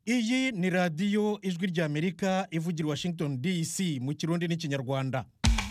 iyi ni radiyo ijwi ry'amerika ivugira i washington dc mu kirundi n'ikinyarwanda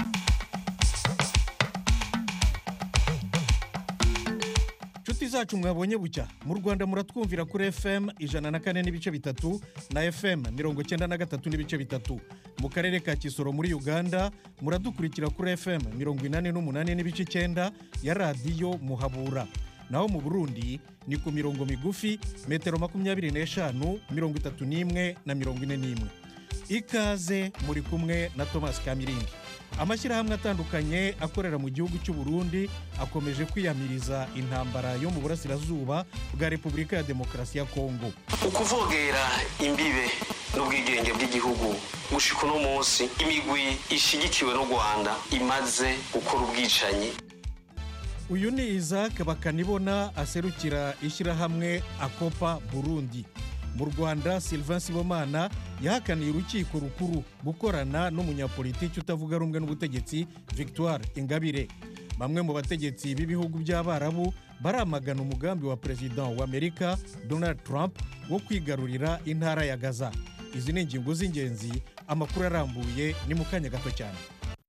inshuti zacu mwabonye bucya mu rwanda muratwumvira kuri fm ijana na kane n'ibice bitatu na fm mirongo icyenda na gatatu n'ibice bitatu mu karere ka kisoro muri uganda muradukurikira kuri fm mirongo inani n'umunani n'ibice icyenda ya radiyo muhabura naho mu burundi ni ku mirongo migufi metero makumyabiri n'eshanu mirongo itatu n'imwe na mirongo ine n'imwe ikaze muri kumwe na thomas kamirindi amashyirahamwe atandukanye akorera mu gihugu cy'u Burundi akomeje kwiyamiriza intambara yo mu burasirazuba bwa repubulika ya demokarasi ya kongo ukuvogera imbibe n'ubwigenge bw'igihugu gushika uno munsi imigwi ishigikiwe n'u rwanda imaze gukora ubwicanyi uyu ni isaac bakanibona aserukira ishyirahamwe akopa burundi mu rwanda sylvain sibomana yahakaniye urukiko rukuru gukorana n'umunyapolitiki utavuga rumwe n'ubutegetsi victoire ingabire bamwe mu bategetsi b'ibihugu by'abarabu baramagana umugambi wa perezida wa amerika donald trump wo kwigarurira intara ya gaza izi ni ingingo z'ingenzi amakuru arambuye ni mu kanya gato cyane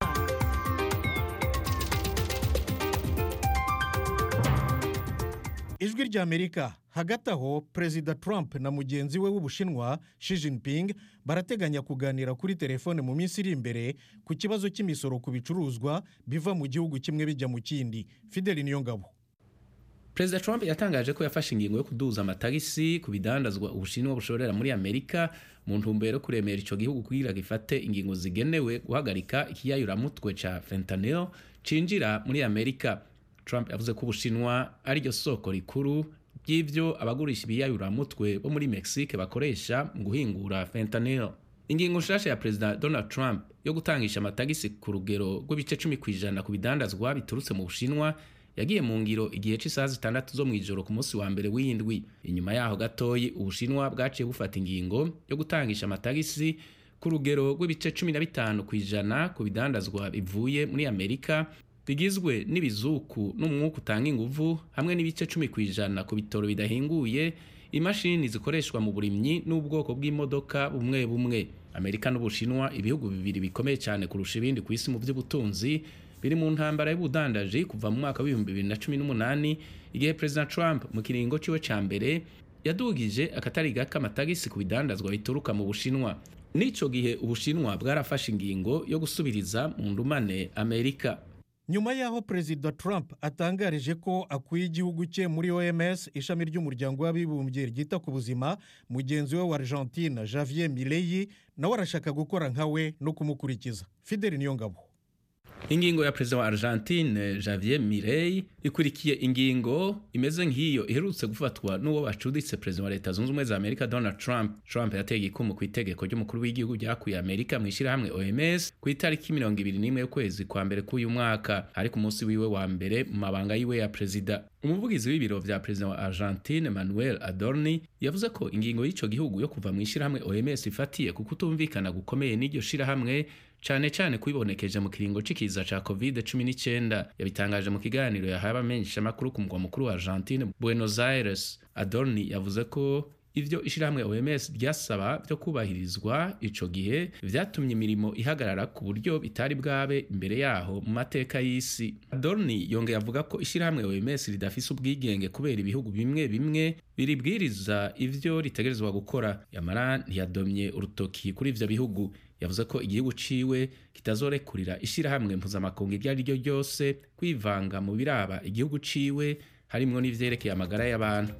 ijwi ry'amerika hagati aho perezida trump na mugenzi we w'ubushinwa Xi Jinping barateganya kuganira kuri telefone mu minsi iri imbere ku kibazo cy'imisoro ku bicuruzwa biva mu gihugu kimwe bijya mu kindi fideli niyongabo perezida trump yatangaje ko yafashe ingingo yo kuduza amatagisi ku bidandazwa ubushinwa bushorera muri amerika mu ntumbero yo kuremera icyo gihugu kugira gifate ingingo zigenewe guhagarika ikiyayuramutwe cya fentanyl cinjira muri amerika trump yavuze ko ubushinwa ariryo soko rikuru ry'ibyo abagurisha ibiyayuramutwe bo muri mexique bakoresha mu guhingura fentanyl ingingo nshasha ya perezida donald trump yo gutangisha amatagisi ku rugero rw'ibice cumi ku ijana ku bidandazwa biturutse mu bushinwa yagiye mu ngiro igihe cy'isaha zitandatu zo mu ijoro ku munsi wa mbere w'indwi inyuma yaho gatoyi ubushinwa bwaciye bufata ingingo yo gutangisha amatagisi ku rugero rw'ibice cumi na bitanu ku ijana ku bidandazwa bivuye muri amerika bigizwe n'ibizuku n'umwuka utanga inguvu hamwe n'ibice cumi ku ijana ku bitoro bidahinguye imashini zikoreshwa mu burimyi n'ubwoko bw'imodoka bumwe bumwe amerika n'ubushinwa ibihugu bibiri bikomeye cyane kurusha ibindi ku isi mu by'ubutunzi biri mu ntambara y'ubudandaji kuva mu mwaka w'ibihumbi bibiri na cumi n'umunani igihe perezida trump mu kiringo ciwe ca mbere yadugije akatari gake amatagisi ku bidandazwa bituruka mu bushinwa n'ico gihe ubushinwa bwarafashe ingingo yo gusubiriza mu ndumane amerika nyuma y'aho perezida trump atangarije ko akuye igihugu cye muri oms ishami ry'umuryango w'abibumbye ryita ku buzima mugenzi we wa argentine javier mireyi nawe arashaka gukora nka we no kumukurikiza fideli niyongabo ingingo ya perezida wa argentine javier mirey ikurikiye ingingo imeze nk'iyo iherutse gufatwa n'uwo bacuditse perezida wa leta zunze ubumwe za amerika donald trump trump yateye igikumu ku itegeko ry'umukuru w'igihugu ryakuye amerika mu ishyirahamwe oms ku itariki mirongo ibiri n'imwe y'ukwezi kwa mbere k'uyu mwaka ariko umunsi wiwe wa mbere mu mabanga yiwe ya perezida umuvugizi w'ibiro vya perezida wa argentine manuel adorni yavuze ko ingingo y'icyo gihugu yo kuva mu ishyirahamwe oms ifatiye ku kutumvikana gukomeye n'iryo shirahamwe cyane cyane kubibonekeje mu kiringo c'ikiza ca covid 19 yabitangaje mu kiganiro yahaye abamenyesha amakuru ku mugwa mukuru wa argentine buenos aires adorni yavuze ko ivyo ishirahamwe oms ryasaba vyo kubahirizwa ico gihe vyatumye imirimo ihagarara ku buryo bitari bwabe imbere yaho mu mateka y'isi adorni yongeye avuga ko ishirahamwe oms ridafise ubwigenge kubera ibihugu bimwe bimwe biribwiriza ivyo ritegerezwa gukora yamara ntiyadomye urutoki kuri ivyo bihugu yavuze ko igihugu ciwe kitazorekurira ishirahamwe mpuzamakungu iryo ari ryo ryose kwivanga mu biraba igihugu ciwe harimwo n'ivyerekeye amagara y'abantu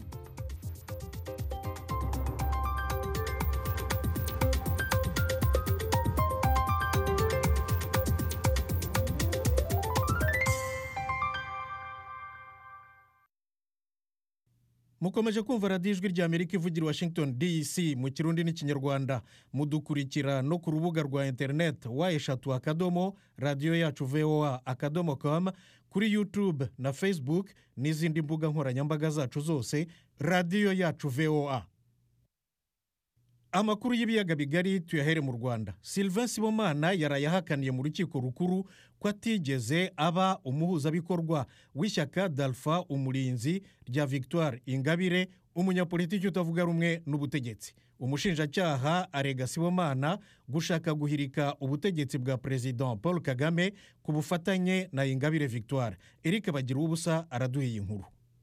mukomeje kumva radiyo ijwi ry'amerika ivugira washington dc mu kirundi n'ikinyarwanda mudukurikira no ku rubuga rwa interineti wa eshatu akadomo radiyo yacu voa akadomo com kuri youtube na facebook n'izindi mbuga nkoranyambaga zacu zose radiyo yacu voa amakuru y'ibiyaga bigari tuyahere mu rwanda sylvain sibomana yaraye ahakaniye mu rukiko rukuru ko atigeze aba umuhuzabikorwa w'ishyaka dalfa umurinzi rya victoire ingabire umunyapolitiki utavuga rumwe n'ubutegetsi umushinjacyaha arega sibomana gushaka guhirika ubutegetsi bwa perezida paul kagame ku bufatanye na ingabire victoire eric bagira ubusa araduha iyi nkuru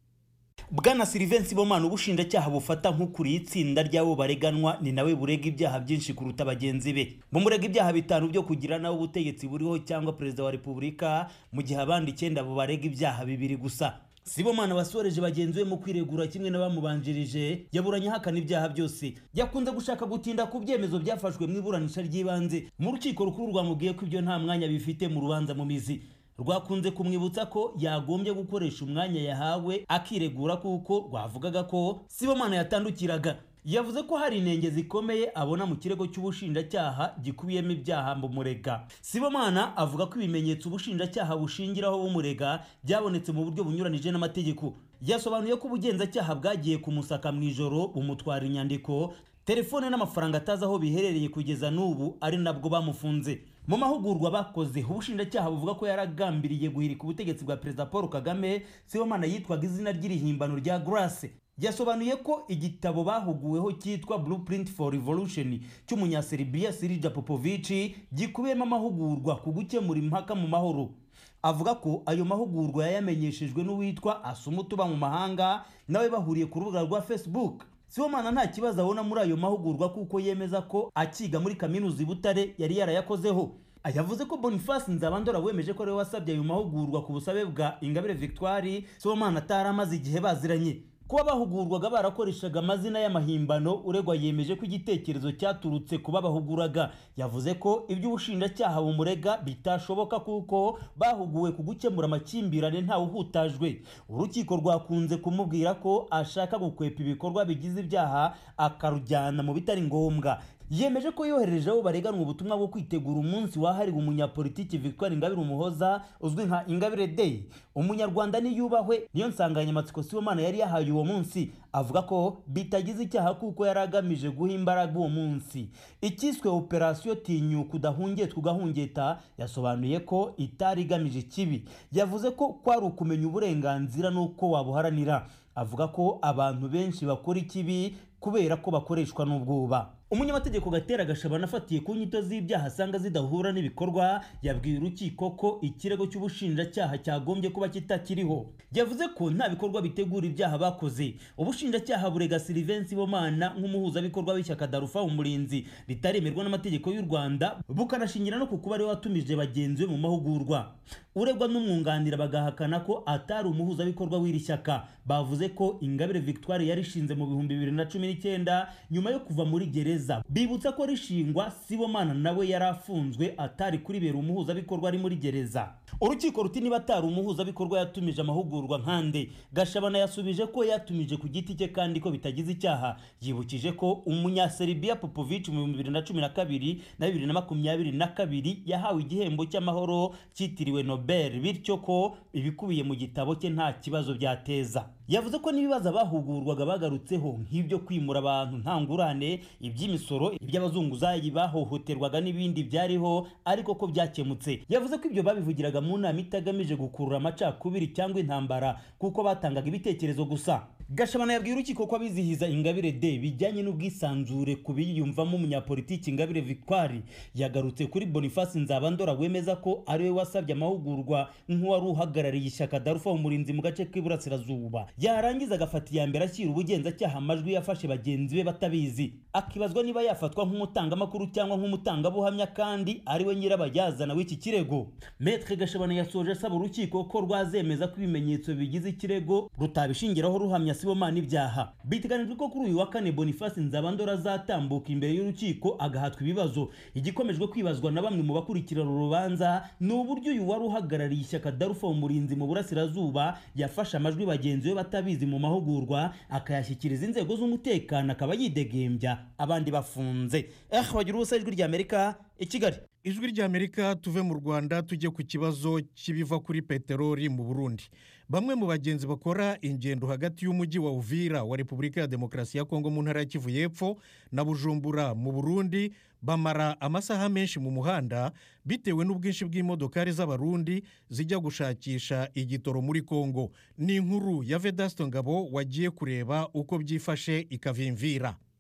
bwana silivensi bomana ubushinjacyaha bufata nk'ukuriye itsinda ry'abo bareganwa ni nawe burega ibyaha byinshi kuruta bagenzi be bumurega ibyaha bitanu byo kugira nawe ubutegetsi buriho cyangwa perezida wa repubulika mu gihe abandi icyenda bo barega ibyaha bibiri gusa sibomana wasoreje bagenzi be mu kwiregura kimwe n'abamubanjirije yaburanye ahakana ibyaha byose yakunze gushaka gutinda ku byemezo byafashwe mu iburanisha ry'ibanze mu rukiko rukuru rwamubwiye ko ibyo nta mwanya bifite mu rubanza mu mizi rwakunze kumwibutsa ko yagombye gukoresha umwanya yahawe akiregura kuko rwavugaga ko sibomana yatandukiraga yavuze ko hari inenge zikomeye abona mu kirego cy'ubushinjacyaha gikubiyemo ibyaha bumurega sibomana avuga ko ibimenyetso ubushinjacyaha bushingiraho bumurega byabonetse mu buryo bunyuranije n'amategeko yasobanuye ko ubugenzacyaha bwagiye kumusaka mu ijoro bumutwara inyandiko telefone n'amafaranga atazi aho biherereye kugeza n'ubu ari nabwo bamufunze mu mahugurwa bakoze ubushinjacyaha buvuga ko yaragambiriye guhirika ubutegetsi bwa perezida paul kagame sibomana yitwaga izina ry'irihimbano rya grace yasobanuye ko igitabo bahuguweho cyitwa blueprint for revolution cy'umunyaserbia sirija popovici gikubiyemo amahugurwa ku gukemura impaka mu mahoro avuga ko ayo mahugurwa yayamenyeshejwe n'uwitwa asumutu uba mu mahanga nawe bahuriye ku rubuga rwa facebook sibomana nta kibazo abona muri ayo mahugurwa kuko yemeza ko akiga muri kaminuza i butare yari yarayakozeho yavuze ko boniface nzabandora wemeje ko ariwe wasabye ayo mahugurwa ku busabe bwa ingabire victoire sibomana atari amaze igihe baziranye kuba bahugurwaga barakoreshaga amazina y'amahimbano uregwa yemeje ko igitekerezo cyaturutse kuba bahuguraga yavuze ko iby'ubushinjacyaha bumurega bitashoboka kuko bahuguwe ku gukemura amakimbirane ntawe uhutajwe urukiko rwakunze kumubwira ko ashaka gukwepa ibikorwa bigize ibyaha akarujyana mu bitari ngombwa yemeje ko yohereje abo bareganwa ubutumwa bwo kwitegura umunsi wahariwe umunyapolitiki victoire ingabire umuhoza uzwi nka ingabire day umunyarwanda niyubahwe niyo nsanganyamatsiko sibomana yari yahaye uwo munsi avuga ko bitagize icyaha kuko yari agamije guha imbaraga uwo munsi ikiswe operasiyo tinyuka udahungetwa ugahungeta yasobanuye ko itari igamije ikibi yavuze ko kwari ukumenya uburenganzira n'uko wabuharanira avuga ko abantu benshi bakora ikibi kubera ko bakoreshwa n'ubwoba umunyamategeko gatera gashabana afatiye ku nyito z'ibyaha asanga zidahura n'ibikorwa yabwiye urukiko ko ikirego cy'ubushinjacyaha cyagombye kuba kitakiriho yavuze ko nta bikorwa bitegura ibyaha bakoze ubushinjacyaha burega silivensi bomana nk'umuhuzabikorwa w'ishyaka darufa umurinzi ritaremerwa n'amategeko y'u rwanda bukanashingira no ku kuba ariwe watumije bagenzi be mu mahugurwa uregwa n'umwunganira bagahakana ko atari umuhuzabikorwa w'iri shyaka bavuze ko ingabire victoire yarishinze mu bihumbi bibiri na cumi n'icyenda nyuma yo kuva muri gereza bibutsa ko rishingwa sibomana nawe yari afunzwe atari kuribera umuhuzabikorwa ari muri gereza urukiko ruti niba atari umuhuzabikorwa yatumije amahugurwa nkande gashabana yasubije ko yatumije ku giti cye kandi ko bitagize icyaha yibukije ko umunyaserbia popovic mu bihumbi bibiri na cumi na kabiri na bibiri na makumyabiri na kabiri yahawe igihembo cy'amahoro cyitiriwe nobel bityo ko ibikubiye mu gitabo cye nta kibazo byateza yavuze ko n'ibibazo abahugurwaga bagarutseho nk'ibyo kwimura abantu nta ngurane iby'imisoro iby'abazunguzayi bahohoterwaga n'ibindi byariho ariko ko byakemutse yavuze ko ibyo babivugiraga mu nama itagamije gukurura amacakubiri cyangwa intambara kuko batangaga ibitekerezo gusa gashabana yabwiye urukiko ko abizihiza ingabire de bijyanye n'ubwisanzure ku biyumvamo umunyapolitiki ingabire victoire yagarutse kuri boniface nzabandora wemeza ko ariwe wasabye amahugurwa nk'uwari uhagarariye ishyaka darufa umurinzi mu gace k'iburasirazuba yarangiza agafata iya mbere ashyira ubugenzacyaha amajwi yafashe bagenzi be batabizi akibazwa niba yafatwa nk'umutangamakuru cyangwa nk'umutangabuhamya kandi ariwe nyirabayazana w'iki kirego metre gashabana yasoje asaba urukiko ko rwazemeza ko ibimenyetso bigize ikirego rutabishingiraho ruhamya sibomana ibyaha biteganijwe ko kuri uyu wa kane boniface nzabandora azatambuka imbere y'urukiko agahatwa ibibazo igikomejwe kwibazwa na bamwe mu bakurikirana urubanza ni uburyo uyu wari uhagarariye ishyaka darufa umurinzi mu burasirazuba yafashe amajwi bagenzi be batabizi mu mahugurwa akayashyikiriza inzego z'umutekano akaba yidegembya abandi bafunze eh bagira ubusa ijwi ry'amerika i kigali ijwi ry'amerika tuve mu rwanda tujye ku kibazo cy'ibiva kuri peteroli mu burundi bamwe mu bagenzi bakora ingendo hagati y'umujyi wa uvira wa repubulika ya demokarasi ya kongo mu ntara ya kivu y'epfo na bujumbura mu burundi bamara amasaha menshi mu muhanda bitewe n'ubwinshi bw'imodokari z'abarundi zijya gushakisha igitoro muri kongo ni inkuru ya vedasito ngabo wagiye kureba uko byifashe ikavimvira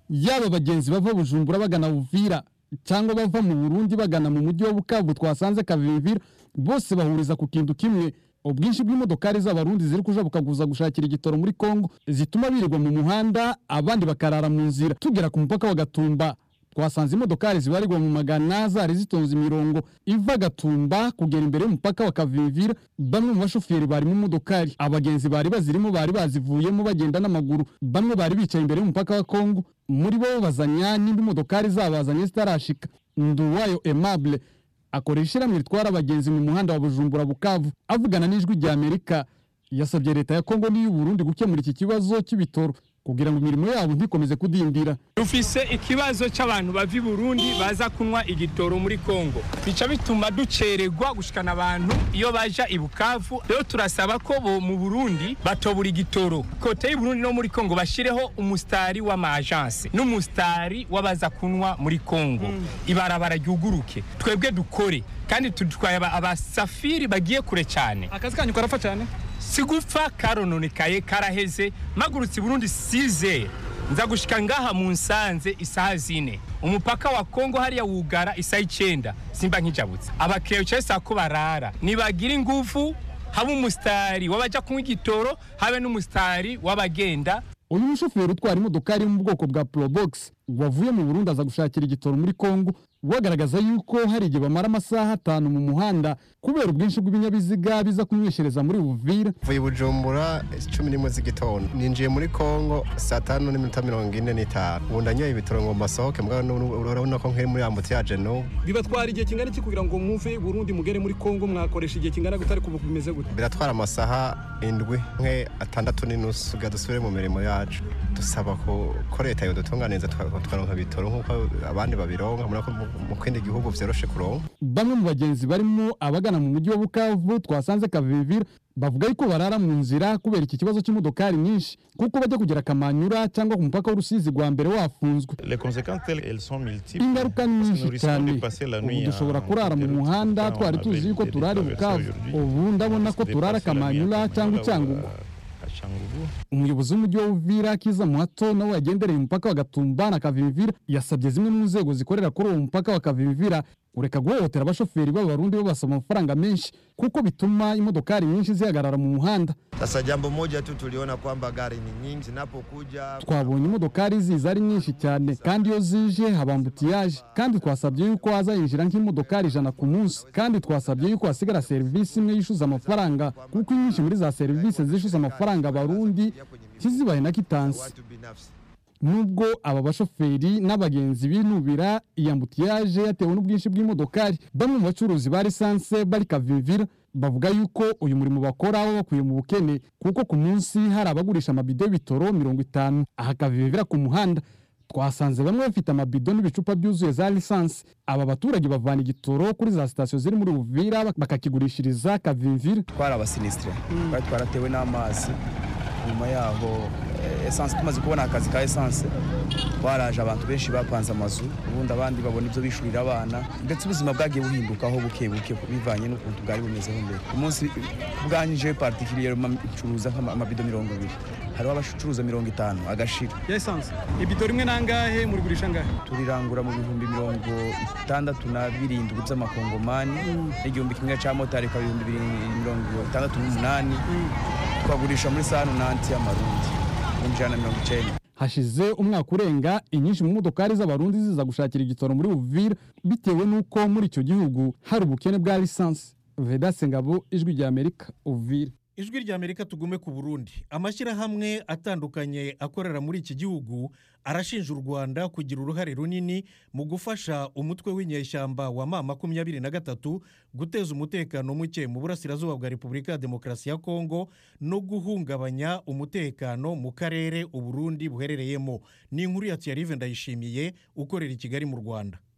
yaba abagenzi bava bujumbura bagana buvira cyangwa bava mu burundi bagana mu mujyi wa bukavu twasanze kavimvira bose bahuriza ku kintu kimwe ubwinshi bw'imodokari z'abarundi ziri kuja bukaguza gushakira igitoro muri kongo zituma birirwa mu muhanda abandi bakarara mu nzira tugera ku mupaka wa gatumba twasanze imodokari zibarirwa mu magana zari zitonze imirongo iva gatumba kugera imbere y'umupaka wa kavimvira bamwe mu bashoferi bari mu modokari abagenzi bari bazirimo bari bazivuyemo bagenda n'amaguru bamwe bari bicaye imbere y'umupaka wa kongo muri bo bazanya n'indi modokari zabazanye zitarashika nduwayo aimable akorera ishyirahamwe ritwara abagenzi mu muhanda wa bujumbura bukavu avugana n'ijwi rya amerika yasabye leta ya kongo n'iy'u burundi gukemura iki kibazo cy'ibitoro kugira ngo imirimo yabo ntikomeze kudindira dufise ikibazo cy'abantu bava i burundi baza kunywa igitoro muri kongo bica bituma ducererwa gushikana abantu iyo baja i bukavu rero turasaba ko bo mu burundi batobura igitoro kote y'i burundi no muri kongo bashireho umusitari w'amajanse n'umusitari w'abaza kunywa muri kongo ibarabara ryuguruke twebwe dukore kandi tudutwaye aba- abasafiri bagiye kure cyane akazi kanyu karapfa cyane sigupfa karononekaye karaheze magurutse i burundi size nza gushika ngaha mu nsanze isaha zine umupaka wa kongo hariya wugara isaha icenda simba nkijabutse abakiriya bicaye saa ko barara nibagira ingufu habe umusitari w'abaja kunywa igitoro habe n'umusitari w'abagenda uyu mushoferi utwara imodokari yo mu bwoko bwa probox wavuye mu burundi aza gushakira igitoro muri kongo wagaragaza yuko hari igihe bamara amasaha atanu mu muhanda kubera ubwinshi bw'ibinyabiziga biza kumwishereza muri buvira mvuye bujumbura cumi n'imwe z'igitondo ninjiye muri kongo saa tanu n'iminota mirongo ine n'itanu ubu ndanyoye ibitoro ngo mbasohoke mbwa urabona ko nkiri muri ambutiyaje no bibatwara igihe kingana iki kugira ngo muve i burundi mugere muri kongo mwakoresha igihe kingana gute ariko ubu bimeze gute biratwara amasaha indwi nke atandatu n'inusu kugira dusubire mu mirimo yacu dusaba ko ko leta yodutunganiza tuka- tukaronka ibitoro nk'uko abandi babironka murabona ko mu- mu kindi gihugu vyoroshe kuronka bamwe mu bagenzi barimo abagana mu mujyi wa bukavu twasanze kavivira bavuga yuko barara mu nzira kubera iki kibazo cy'imodokari nyinshi kuko bajya kugera kamanyura cyangwa ku mupaka w'urusizi rwa mbere wafunzwe Les conséquences, elles, elles sont multiples. ingaruka ni Parce que nyinshi nous risquons cyane de passer la ubu nuit dushobora en- kurara mu en route. muhanda On twari avait tuzi yuko des turara i traversées bukavu aujourd'hui. ubu ndabona ko On s'est turara déplacé la nuit à kamanyura cyangwa Kamanyola ou icyangugu à- à Changugu. umuyobozi w'umujyi wa uvira kiza muhato nawe yagendereye umupaka wa gatumba na kavimvira yasabye zimwe mu nzego zikorera kuri uwo mupaka wa kavimvira kureka guhohotera abashoferi b'abarundi babasaba amafaranga menshi kuko bituma imodokari nyinshi zihagarara mu muhanda Sasa jambo moja tu tuliona kwamba gari ni nyingi zinapokuja twabonye imodokari ziza ari nyinshi cyane kandi iyo zije haba ambutiyaje kandi twasabye yuko hazahinjira nk'imodokari ijana ku munsi kandi twasabye yuko hasigara serivisi imwe yishyuza amafaranga kuko inyinshi muri za serivisi zishyuza amafaranga abarundi ntizibahe na kitansi watu binafsi. nubwo aba bashoferi n'abagenzi binubira iyi ambutiyaje yatewe n'ubwinshi bw'imodokari bamwe mu bacuruzi ba lisanse bari kavivira bavuga yuko uyu murimo bakora baba bakuye mu bukene kuko ku munsi hari abagurisha amabido y'ibitoro mirongo itanu aha kavivira ku muhanda twasanze bamwe bafite amabido n'ibicupa byuzuye za lisansi aba baturage bavana igitoro kuri za sitasiyo ziri muri buvira bakakigurishiriza kavivira twari abasinisitire twari twaratewe n'amazi nyuma yaho eh, esanse tumaze kubona akazi ka esanse twaraje abantu benshi bapanze amazu ubundi abandi babona ibyo bishurira abana ndetse ubuzima bwagiye buhindukaho buke buke bivanye n'ukuntu bwari bumezeho mbere umunsi bwanyije particulier ncuruza nk'amabido mirongo ibiri hariho abacuruza mirongo itanu agashira ya esanse ibido rimwe nangahe murigurisha angahe turirangura mu bihumbi mirongo itandatu na birindwi by'amakongomani n'igihumbi kimwe cya motari ikaba ibihumbi biri- mirongo itandatu n'umunani twagurisha muri sanu nanti y'amarundi ibihumbi ijana na mirongo icyenda hashize umwaka urenga inyinshi mu modokari z'abarundi ziza gushakira igitoro muri Uvira bitewe n'uko muri icyo gihugu hari ubukene bwa lisansi Vedaste Ngabo ijwi rya Amerika Uvira ijwi rya amerika tugume ku burundi amashyirahamwe atandukanye akorera muri iki gihugu arashinja u rwanda kugira uruhare runini mu gufasha umutwe w'inyeshyamba wa ma makumyabiri na gatatu guteza umutekano muke mu burasirazuba bwa repubulika ya demokarasi ya kongo no guhungabanya umutekano mu karere uburundi buherereyemo ni inkuru ya tiyarive ndayishimiye ukorera i kigali mu rwanda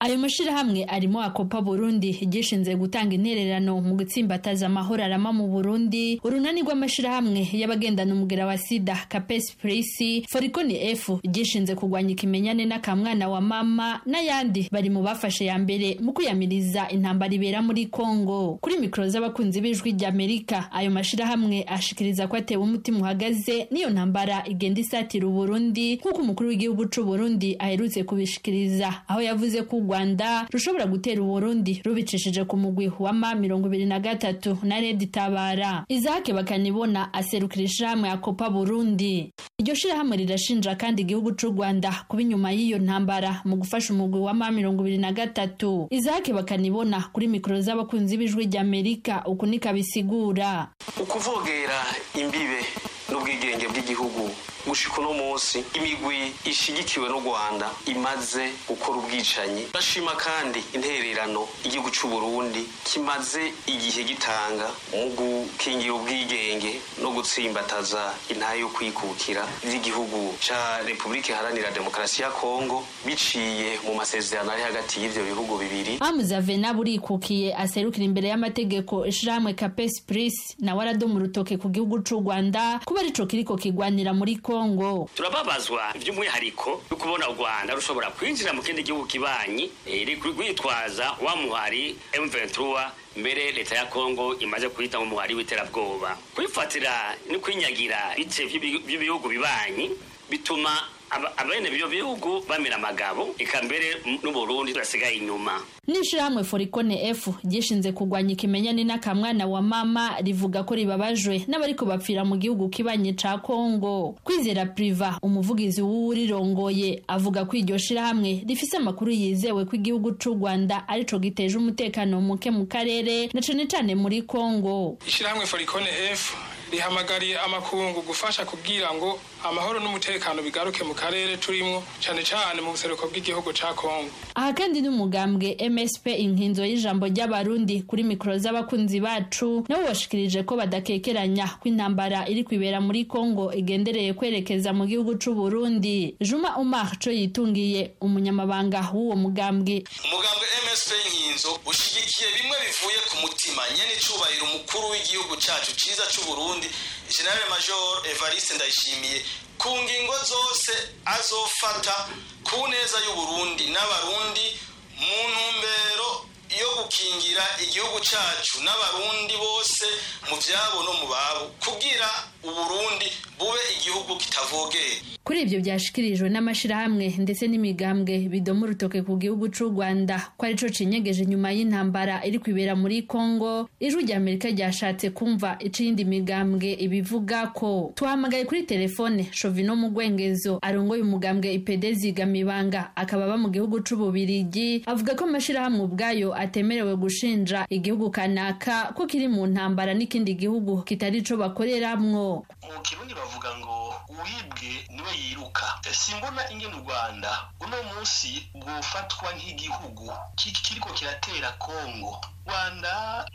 ayo mashirahamwe arimo akopa burundi gishinze gutanga intererano mu gutsimbataza amahoro arama mu burundi urunani rw'amashirahamwe y'abagendana umugera wa sida kapesi prisi forikoni efu gishinze kurwanya ikimenyane n'akamwana wa mama n'ayandi bari mu bafashe ya mbere mu kwiyamiriza intambara ibera muri kongo kuri mikoro z'abakunzi b'ijwi ry'amerika ayo mashirahamwe ashikiriza ko atewe umutima uhagaze n'iyo ntambara igenda isatira uburundi nk'uko umukuru w'igihugu c'u burundi aherutse kubishikiriza aho yavuze ko u rwanda rushobora gutera uburundi rubicishije ku mugwi wa ma mirongo ibiri na gatatu na redi tabara izake bakanibona aserukira ishirahamwe ya kopa burundi iryo shirahamwe rirashinja kandi igihugu c'u rwanda kuba inyuma y'iyo ntambara mu gufasha umugwi wa ma mirongo ibiri na gatatu izake bakanibona kuri mikoro z'abakunzi b'ijwi ry'amerika uku niko abisigura ukuvogera imbibe n'ubwigenge bw'igihugu gushika uno munsi imigwi ishigikiwe n'u rwanda imaze gukora ubwicanyi bashima kandi intererano igihugu c'u burundi kimaze igihe gitanga mu gukingira ubwigenge no gutsimbataza intahe yo kwikukira vy'igihugu ca repubulika iharanira demokarasi ya kongo biciye mu masezerano ari hagati y'ivyo bihugu bibiri hamuza vena burikukiye aserukira imbere y'amategeko ishirahamwe kapesi prisi nawe aradoma urutoke ku gihugu c'u rwanda kuba arico kiriko kigwanira muri kongo turababazwa by'umwihariko yo kubona u rwanda rushobora kwinjira mu kindi gihugu kibanyi rwitwaza wa muhari M23 mbere leta ya kongo imaze kwita mu muhari w'iterabwoba kwifatira no kwinyagira bice by'ibihugu bibanyi bituma abene byo bihugu bamira amagabo eka mbere n'uburundi turasigaye inyuma n'ishirahamwe forikone efu gishinze kurwanya ikimenyane n'akamwana wa mama rivuga ko ribabajwe n'abariko bapfira mu gihugu kibanye ca kongo kwizera priva umuvugizi w'uwurirongoye avuga ko iryo shirahamwe rifise amakuru yizewe ko igihugu c'u rwanda arico giteje umutekano muke mu karere na cane cane muri kongo ishirahamwe forikone efu rihamagariye amakungu gufasha kugira ngo amahoro n'umutekano bigaruke mu karere turimo cyane cyane mu buseruko bw'igihugu ca Kongo aha kandi n'umugambwe MSP inkinzo y'ijambo ry'abarundi kuri mikoro z'abakunzi bacu nabo bashikirije ko badakekeranya ko intambara iri kwibera muri Kongo igendereye kwerekeza mu gihugu c'u Burundi Juma Umar co yitungiye umunyamabanga w'uwo mugambwe umugambwe MSP inkinzo ushigikiye bimwe bivuye ku mutima nyene icubahiro umukuru w'igihugu cacu ciza c'u Burundi General Major Evariste Ndayishimiye ku ngingo zose azofata ku neza y'uburundi n'abarundi mu ntumbero yo gukingira igihugu cacu n'abarundi bose mu vyabo no mu babo kugira uburundi bube igihugu kitavogeye kuri ibyo byashikirijwe n'amashirahamwe ndetse n'imigambwe bidoma urutoke ku gihugu c'u rwanda ko arico cinyegeje nyuma y'intambara iri kwibera muri kongo ijwi rya amerika ryashatse kumva ico iyindi migambwe ibivuga ko tuhamagaye kuri telefone shovino mu gwengezo arongoye umugambwe ipede zigamibanga akaba aba mu gihugu c'ububirigi avuga ko amashirahamwe ubwayo atemerewe gushinja igihugu kanaka ko kiri mu ntambara n'ikindi gihugu kitari co bakoreramwo mu kirundi bavuga ngo uwibwe niwe yiruka simbona ingene u rwanda uno munsi bwofatwa nk'igihugu kiriko kiratera kongo rwanda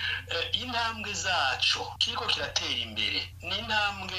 intambwe zaco kiriko kiratera imbere ni intambwe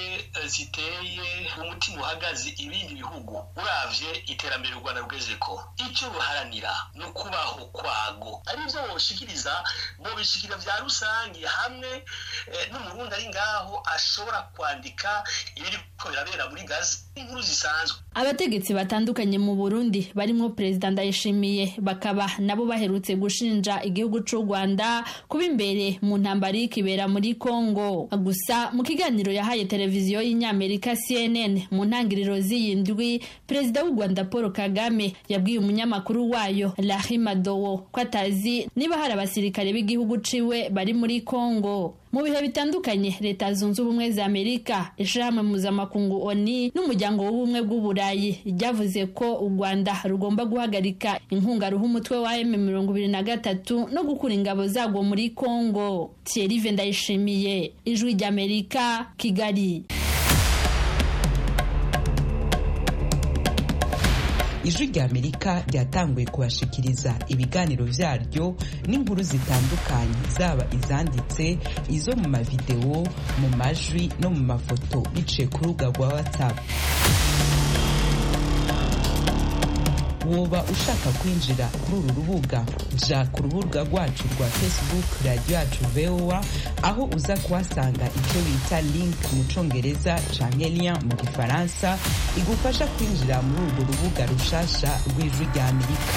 ziteye umutima uhagaze ibindi bihugu uravye iterambere u rwanda rugezeko icyo ruharanira ni ukubaho kwago arivyo boshikiriza bobishikira vya rusangi hamwe n'umurundi ari ngaho ashobora kwandika ibiriko birabera muri gazi inkuru zisanzwe abategetsi batandukanye mu burundi barimwo perezida ndayishimiye bakaba nabo baherutse gushinja igihugu c'u rwanda kuba imbere mu ntambara y'ikibera muri congo gusa mu kiganiro yahaye televiziyo y'inyamerika cnn mu ntangiriro z'iyi ndwi perezida w'u rwanda paul kagame yabwiye umunyamakuru wayo lahi madowo ko atazi niba hari abasirikare b'igihugu ciwe bari muri congo mu bihe bitandukanye leta zunze ubumwe za amerika ishirahamwe mpuzamakungu oni n'umuryango w'ubumwe bw'uburayi ryavuze ko u rwanda rugomba guhagarika inkunga ruha umutwe wa m mirongo ibiri na gatatu no gukura ingabo zarwo muri congo thierry ndayishimiye ijwi ry'amerika kigali ijwi rya amerika ryatanguye kubashikiriza ibiganiro vyaryo n'inkuru zitandukanye zaba izanditse izo mu mavidewo mu majwi no mu mafoto biciye ku rubuga rwa whatsapp woba ushaka kwinjira kuri uru rubuga ja ku rubuga rwacu rwa facebook radiyo yacu voa aho uza kuhasanga icyo bita link mu congereza canke lien mu gifaransa igufasha kwinjira muri urwo rubuga rushasha rw'ijwi rya amerika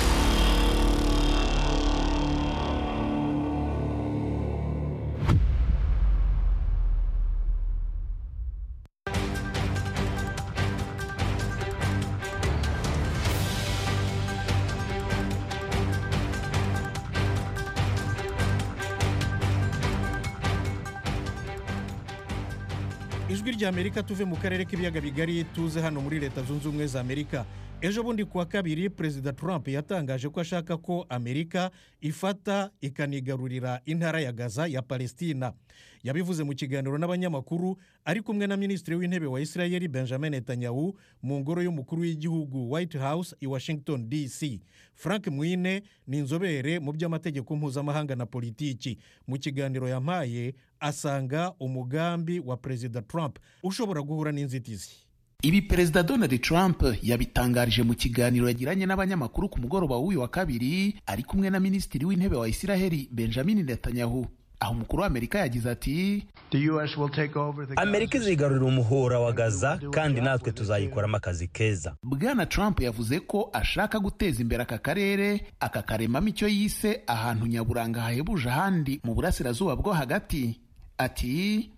ijwi ry'amerika tuve mu karere k'ibiyaga bigari tuze hano muri leta zunze ubumwe za amerika ejo bundi kuwa kabiri perezida trump yatangaje ko ashaka ko amerika ifata ikanigarurira intara ya gaza ya palestina yabivuze mu kiganiro n'abanyamakuru ari kumwe na minisitiri w'intebe wa israel benjamin netanyahu mu ngoro y'umukuru w'igihugu white house i washington dc frank mwine ni inzobere mu by'amategeko mpuzamahanga na politiki mu kiganiro yampaye asanga umugambi wa perezida trump ushobora guhura n'inzitizi ibi perezida donald trump yabitangarije mu kiganiro yagiranye n'abanyamakuru ku mugoroba w'uyu wa kabiri ari kumwe na minisitiri w'intebe wa isiraheli benjamin netanyahu aho umukuru w'amerika yagize ati amerika izigarurira umuhora wa gaza kandi natwe tuzayikoramo akazi keza bwana trump yavuze ko ashaka guteza imbere aka karere akakaremamo icyo yise ahantu nyaburanga hahebuje ahandi mu burasirazuba bwo hagati ati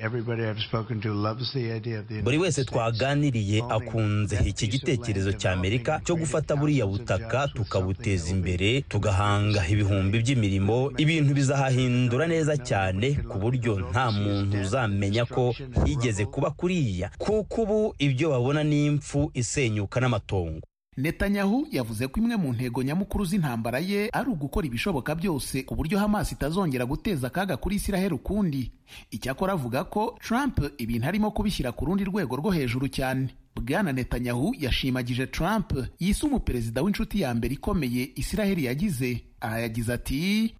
buri wese twaganiriye akunze iki gitekerezo cya amerika cyo gufata buriya butaka tukabuteza imbere tugahanga ibihumbi by'imirimo ibintu bizahahindura neza cyane ku buryo nta muntu uzamenya ko higeze kuba kuriya kuko ubu ibyo babona ni impfu isenyuka n'amatongo netanyahu yavuze ko imwe mu ntego nyamukuru z'intambara ye ari ugukora ibishoboka byose ku buryo hamas itazongera guteza akaga kuri isiraheli ukundi icyakora avuga ko trump ibintu arimo kubishyira ku rundi rwego rwo hejuru cyane bwana netanyahu yashimagije trump yise umuperezida w'inshuti ya mbere ikomeye isiraheli yagize aha yagize ati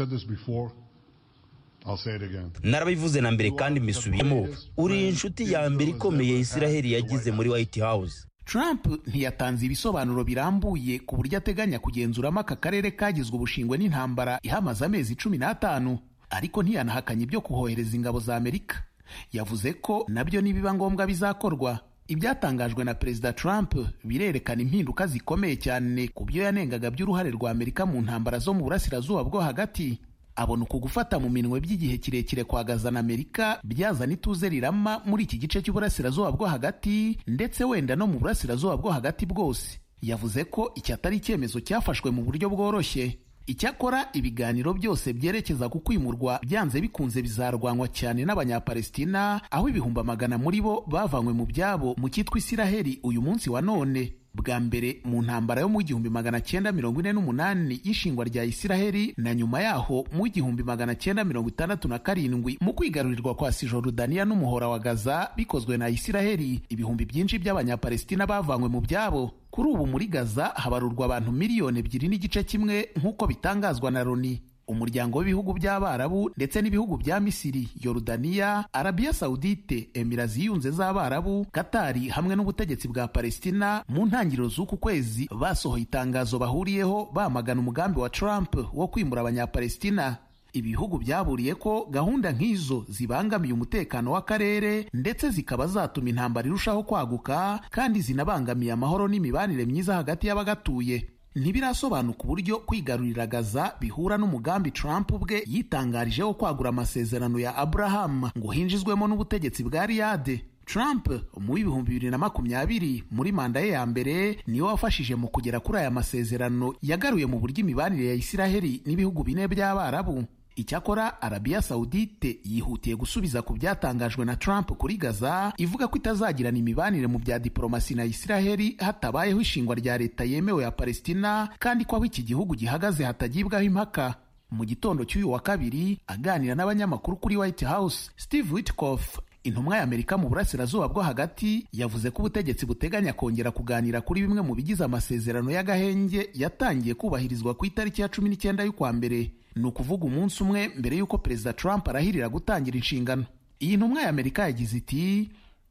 narabivuze na mbere kandi mbisubiyemo uri inshuti ya mbere ikomeye isiraheli yagize muri white house Trump ntiyatanze ibisobanuro birambuye ku buryo ateganya kugenzuramo aka karere kagizwe ubushingwe n'intambara ihamaze amezi cumi n'atanu ariko ntiyanahakanye ibyo kuhohereza ingabo za Amerika yavuze ko nabyo nibiba ngombwa bizakorwa ibyatangajwe na perezida Trump birerekana impinduka zikomeye cyane ku byo yanengaga by'uruhare rwa Amerika mu ntambara zo mu burasirazuba bwo hagati abona uku gufata mu minwe by'igihe kirekire kwa gaza na amerika byazana ituze rirama muri iki gice cy'uburasirazuba bwo hagati ndetse wenda no mu burasirazuba bwo hagati bwose yavuze ko iki atari icyemezo cyafashwe mu buryo bworoshye icyakora ibiganiro byose byerekeza ku kwimurwa byanze bikunze bizarwanywa cyane n'abanyapalestina aho ibihumbi amagana muri bo bavanywe mu byabo mu cyitwa isiraheli uyu munsi wa none bwa mbere mu ntambara yo mu gihumbi magana cyenda mirongo ine n'umunani y'ishingwa rya isiraheli na nyuma yaho mu gihumbi magana cyenda mirongo itandatu na karindwi mu kwigarurirwa kwa sijorudaniya n'umuhora wa gaza bikozwe na isiraheli ibihumbi byinshi by'abanyapalestina bavanywe mu byabo kuri ubu muri gaza habarurwa abantu miliyoni ebyiri n'igice kimwe nk'uko bitangazwa na loni umuryango w'ibihugu by'abarabu ndetse n'ibihugu bya misiri yorudaniya arabiya sawudite emira ziyunze z'abarabu katari hamwe n'ubutegetsi bwa palestina mu ntangiriro z'uku kwezi basohoye itangazo bahuriyeho bamagana umugambi wa trump wo kwimura abanyapalestina ibihugu byaburiye ko gahunda nk'izo zibangamiye umutekano w'akarere ndetse zikaba zatuma intambara irushaho kwaguka kandi zinabangamiye amahoro n'imibanire myiza hagati y'abagatuye ntibirasobanuka uburyo kwigarurira gaza bihura n'umugambi trump ubwe yitangarije wo kwagura amasezerano ya abraham ngo hinjizwemo n'ubutegetsi bwa riyade trump mu w'ibihumbi bibiri na makumyabiri muri manda ye ya mbere niwe wafashije mu kugera kuri aya masezerano yagaruye mu buryo imibanire ya isiraheli n'ibihugu bine by'abarabu icyakora arabiya sawudite yihutiye gusubiza ku byatangajwe na trump kuri gaza ivuga ko itazagirana imibanire mu bya diporomasi na isiraheli hatabayeho ishingwa rya leta yemewe ya palestina kandi ko aho iki gihugu gihagaze hatagibwaho impaka mu gitondo cy'uyu wa kabiri aganira n'abanyamakuru kuri white house steve witkoff intumwa ya amerika mu burasirazuba bwo hagati yavuze ko ubutegetsi buteganya kongera kuganira kuri bimwe mu bigize amasezerano y'agahenge yatangiye kubahirizwa ku itariki ya cumi n'icyenda y'ukwa mbere ni ukuvuga umunsi umwe mbere y'uko perezida trump arahirira gutangira inshingano iyi ntumwa ya amerika yagize iti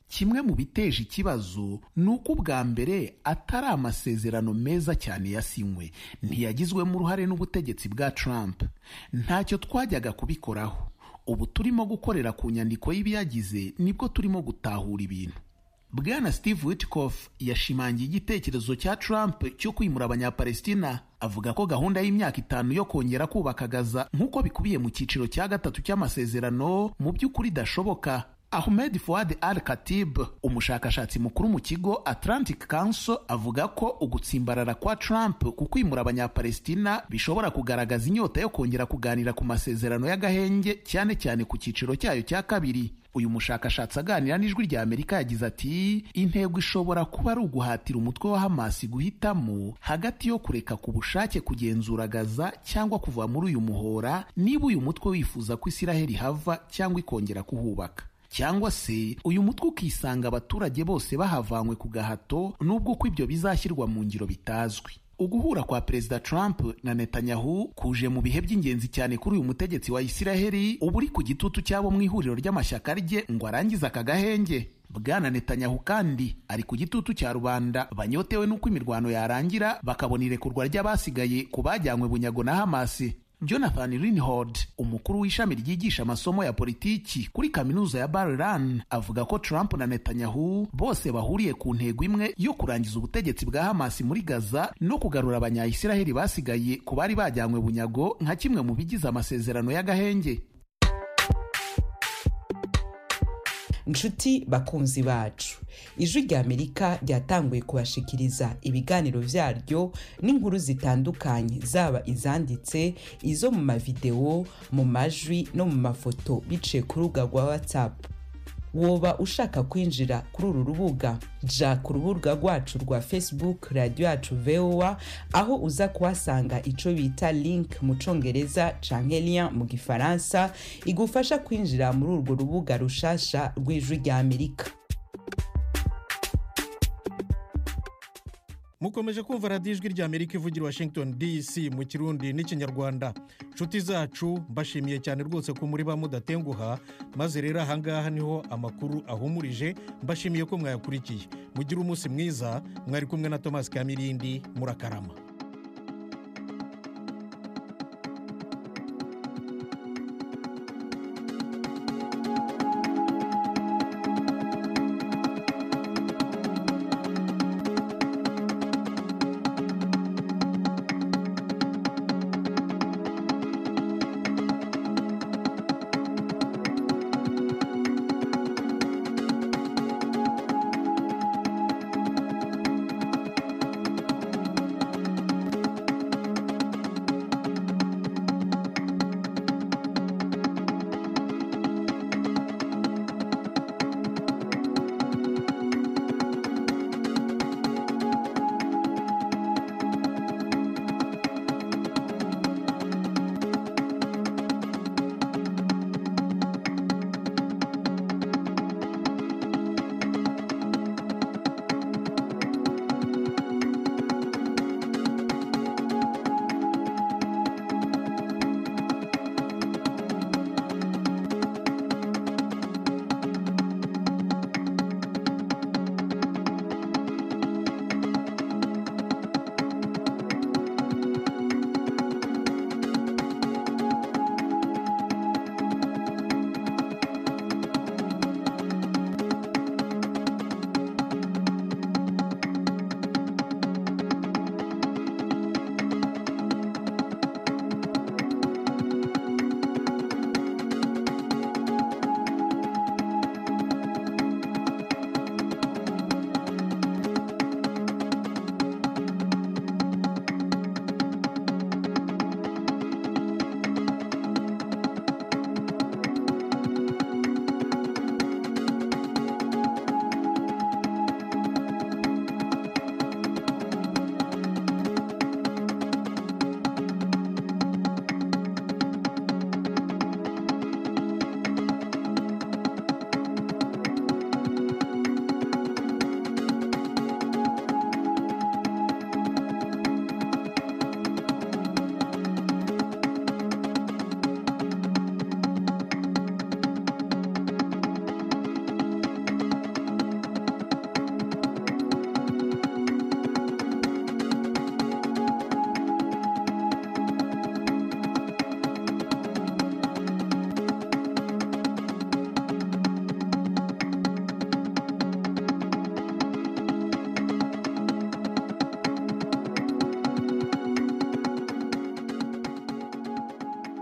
kimwe mu biteje ikibazo ni uko ubwa mbere atari amasezerano meza cyane yasinywe ntiyagizwemo uruhare n'ubutegetsi bwa Trump ntacyo twajyaga kubikoraho ubu turimo gukorera ku nyandiko y'ibiyagize nibwo turimo gutahura ibintu bwana steve witkoff yashimangiye igitekerezo cya trump cyo kwimura abanyapalestina avuga ko gahunda y'imyaka itanu yo kongera kubaka gaza nk'uko bikubiye mu cyiciro cya gatatu cy'amasezerano mu by'ukuri idashoboka ahmed fuad al katib umushakashatsi mukuru mu kigo atlantic council avuga ko ugutsimbarara kwa trump ku kwimura abanyapalestina bishobora kugaragaza inyota yo kongera kuganira ku masezerano y'agahenge cyane cyane ku cyiciro cyayo cya kabiri uyu mushakashatsi aganira n'ijwi rya amerika yagize ati intego ishobora kuba ari uguhatira umutwe wa hamasi guhitamo hagati yo kureka ku bushake kugenzura gaza cyangwa kuva muri uyu muhora niba uyu mutwe wifuza ko isiraheli hava cyangwa ikongera kuhubaka cyangwa se uyu mutwe ukisanga abaturage bose bahavanywe ku gahato nubwo ko ibyo bizashyirwa mu ngiro bitazwi uguhura kwa perezida Trump na Netanyahu kuje mu bihe by'ingenzi cyane kuri uyu mutegetsi wa Isiraheli uba uri ku gitutu cyabo mu ihuriro ry'amashyaka rye ngo arangize aka gahenge bwana Netanyahu kandi ari ku gitutu cya rubanda banyotewe n'uko imirwano yarangira bakabona irekurwa ry'abasigaye ku bajyanywe bunyago na Hamasi jonathan rinhold umukuru w'ishami ryigisha amasomo ya politiki kuri kaminuza ya Bar-Ilan avuga ko Trump na Netanyahu bose bahuriye ku ntego imwe yo kurangiza ubutegetsi bwa Hamas muri Gaza no kugarura abanyayisiraheli basigaye ku bari bajyanywe bunyago nka kimwe mu bigize amasezerano y'agahenge nshuti bakunzi bacu ijwi rya amerika ryatanguye kubashikiriza ibiganiro byaryo n'inkuru zitandukanye zaba izanditse izo mu mavidewo mu majwi no mu mafoto biciye ku rubuga rwa whatsapp woba ushaka kwinjira kuri uru rubuga ja ku rubuga rwacu rwa facebook radiyo yacu voa aho uza kuhasanga icyo bita link mu congereza canke lien mu gifaransa igufasha kwinjira muri urwo rubuga rushasha rw'ijwi rya amerika mukomeje kumva radiyo ijwi rya amerika ivugira washington dc mu kirundi n'ikinyarwanda nshuti zacu mbashimiye cyane rwose ko muri ba mudatenguha maze rero ahangaha niho amakuru ahumurije mbashimiye ko mwayakurikiye mugire umunsi mwiza mwari kumwe na thomas kamirindi murakarama